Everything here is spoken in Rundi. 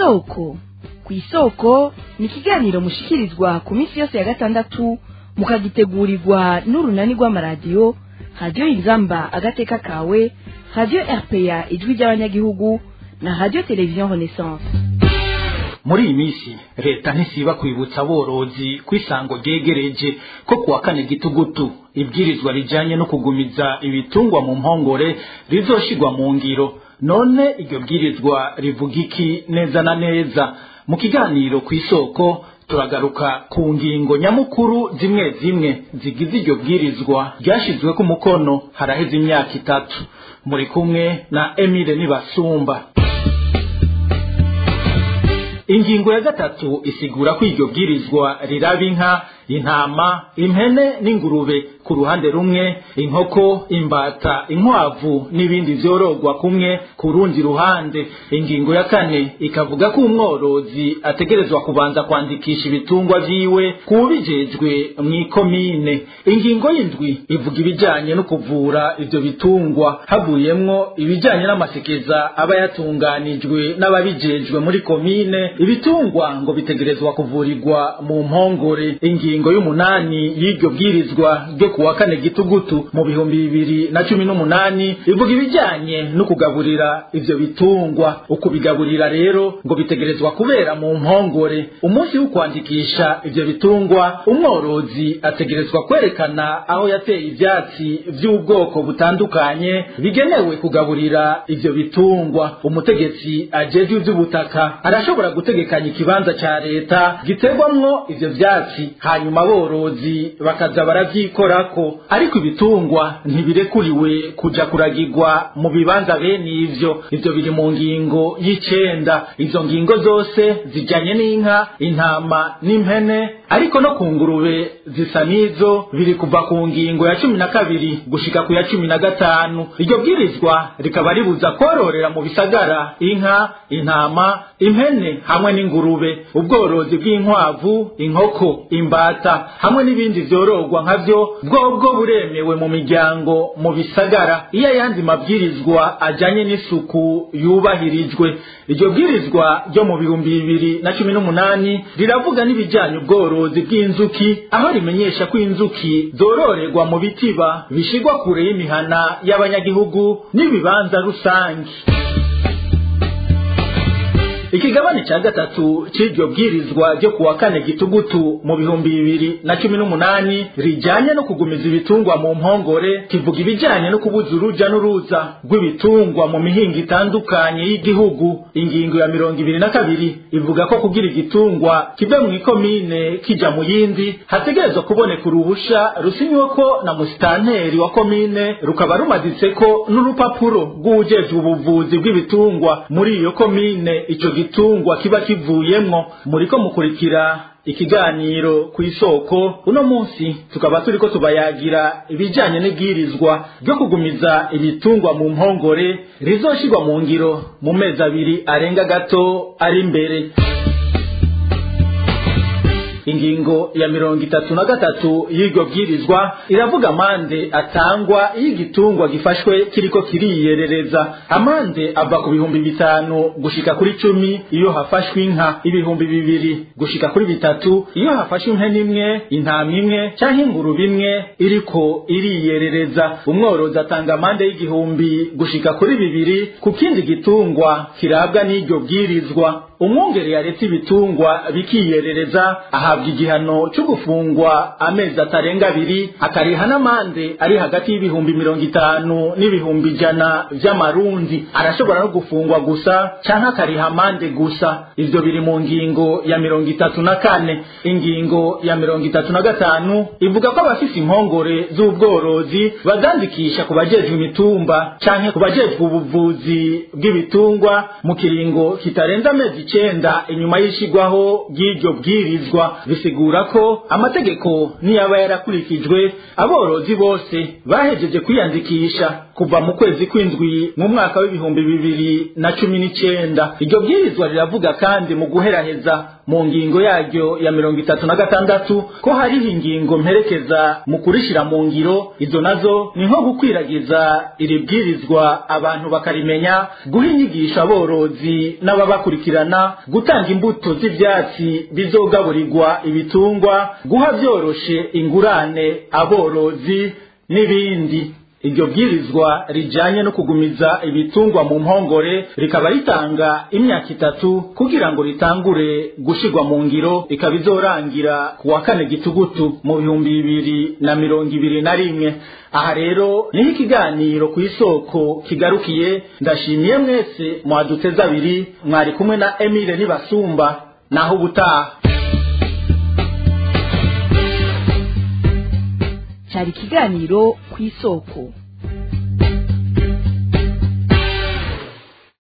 isoko ku isoko ni ikiganiro mushikirizwa ku minsi yose ya gatandatu mukagitegurirwa n'urunani rw'amaradiyo radiyo inzamba agateka kawe radiyo rpa ijwi ry'abanyagihugu na radiyo televiziyo renaissance muri iyi minsi leta ntisiba kwibutsa aborozi ko isango ryegereje ko kuwa kane gitugutu ibwirizwa rijyanye no kugumiza ibitungwa mu mpongore rizoshigwa mu ngiro none iryo bwirizwa rivuga iki neza na neza mu kiganiro ku isoko turagaruka ku ngingo nyamukuru zimwe zimwe zigize iryo bwirizwa ryashyizwe ku mukono haraheze imyaka itatu muri kumwe na emile nibasumba ingingo ya gatatu isigura ko iryo bwirizwa riraba inka intama impene n'ingurube ku ruhande rumwe inkoko imbata inkwavu n'ibindi vyororwa kumwe ku rundi ruhande ingingo ya kane ikavuga ko umworozi ategerezwa kubanza kwandikisha ibitungwa vyiwe kubijejwe mw'ikomine ingingo y'indwi ivuga ibijanye no kuvura ivyo bitungwa havuyemwo ibijanye n'amasekeza aba yatunganijwe n'ababijejwe muri komine ibitungwa ngo bitegerezwa kuvurirwa mu mpongore ingingo y'umunani y'iryo bwirizwa ryo kuwa kane gitugutu mu bihumbi bibiri na cumi n'umunani ivuga ibijyanye no kugaburira ivyo bitungwa ukubigaburira rero ngo bitegerezwa kubera mu mpongore umunsi wo kwandikisha ivyo bitungwa umworozi ategerezwa kwerekana aho yateye ivyatsi vy'ubwoko butandukanye bigenewe kugaburira ivyo bitungwa umutegetsi ajejwe ivy'ubutaka arashobora gutegekanya ikibanza ca leta giterwamwo ivyo vyatsi hanyuma aborozi bakaza baravyikorako ariko ibitungwa ntibirekuriwe kuja kuragirwa mu bibanza bene ivyo ivyo biri mu ngingo y'icenda izo ngingo zose zijanye n'inka intama n'impene ariko no ku ngurube zisa n'izo biri kuva ku ngingo ya cumi na kabiri gushika ku ya cumi na gatanu iryo bwirizwa rikaba ribuza kororera mu bisagara inka intama impene hamwe n'ingurube ubworozi bw'inkwavu inkoko imbata hamwe n'ibindi vyororwa nkavyo bwobwo buremewe mu miryango mu bisagara iyo ayandi mabwirizwa ajanye n'isuku yubahirijwe iryo bwirizwa ryo mu bihumbi bibiri na cumi n'umunani riravuga n'ibijanye ubworozi bw'inzuki aho rimenyesha ko inzuki zororerwa mu bitiba bishigwa kure y'imihana y'abanyagihugu n'ibibanza rusange ikigabane cya gatatu cy'iryo bwirizwa ryo kuwa kane gitugutu mu bihumbi bibiri na cumi n'umunani rijyanye no kugumiza ibitungwa mu mpongore kivuga ibijyanye no kubuza uruja n'uruza rw'ibitungwa mu mihinga itandukanye y'igihugu ingingo ya mirongo ibiri na kabiri ivuga ko kugira igitungwa kive mu ikomine kija mu yindi hategerezwa kuboneka uruhusha rusinywe ko na musitanteri wa komine rukaba rumaditseko n'urupapuro rw'uwujejwe ubuvuzi bw'ibitungwa muri iyo komine ico gitungwa kiba kivuyemwo muriko mukurikira ikiganiro ku isoko uno munsi tukaba turiko tubayagira ibijanye n'ibwirizwa ryo kugumiza ibitungwa mu mpongore rizoshirwa mu ngiro mu mezi abiri arenga gato ari imbere ingingo ya mirongo itatu na gatatu y'iryo bwirizwa iravuga amande atangwa iyo igitungwa gifashwe kiriko kiriyerereza amande ava ku bihumbi bitanu gushika kuri cumi iyo hafashwe inka ibihumbi bibiri gushika kuri bitatu iyo hafashwe impene imwe intama imwe canke ingurube imwe iriko iriyerereza umworozi atanga amande y'igihumbi gushika kuri bibiri ku kindi gitungwa kirabwa n'iryo bwirizwa umwungere yaretse ibitungwa bikiyerereza ahabwa igihano cyo gufungwa amezi atarenga abiri akariha n'amande ari hagati y'ibihumbi mirongo itanu n'ibihumbi ijana vy'amarundi arashobora no gufungwa gusa canke akariha amande gusa ivyo biri mu ngingo ya mirongo itatu na kane ingingo ya mirongo itatu na gatanu ivuga ko abafise impongore z'ubworozi bazandikisha ku bajejwe imitumba canke ku bajejwe ubuvuzi bw'ibitungwa mu kiringo kitarenze amezi icenda inyuma y'ishigwaho ry'iryo bwirizwa bisigura ko amategeko niyaba yarakurikijwe aborozi bose bahejeje kwiyandikisha kuva mu kwezi kw'indwi mu mwaka w'ibihumbi bibiri na cumi n'icenda iryo bwirizwa riravuga kandi mu guheraheza mu ngingo yaryo ya mirongo itatu na gatandatu ko hariho ingingo mperekeza mu kurishira mu ngiro izo nazo ni nko gukwiragiza iri bwirizwa abantu bakarimenya guha inyigisho aborozi n'ababakurikirana gutanga imbuto z'ivyatsi bizogaburirwa ibitungwa guha vyoroshe ingurane aborozi n'ibindi iryo bwirizwa rijanye no kugumiza ibitungwa mu mpongore rikaba ritanga imyaka itatu kugira ngo ritangure gushirwa mu ngiro ikaba izorangira ku wa kane gitugutu mu bihumbi bibiri na mirongo ibiri na rimwe aha rero niho ikiganiro ku isoko kigarukiye ndashimiye mwese mwaduteze abiri mwari kumwe na emile nibasumba naho ubutaha cyari ikiganiro ku isoko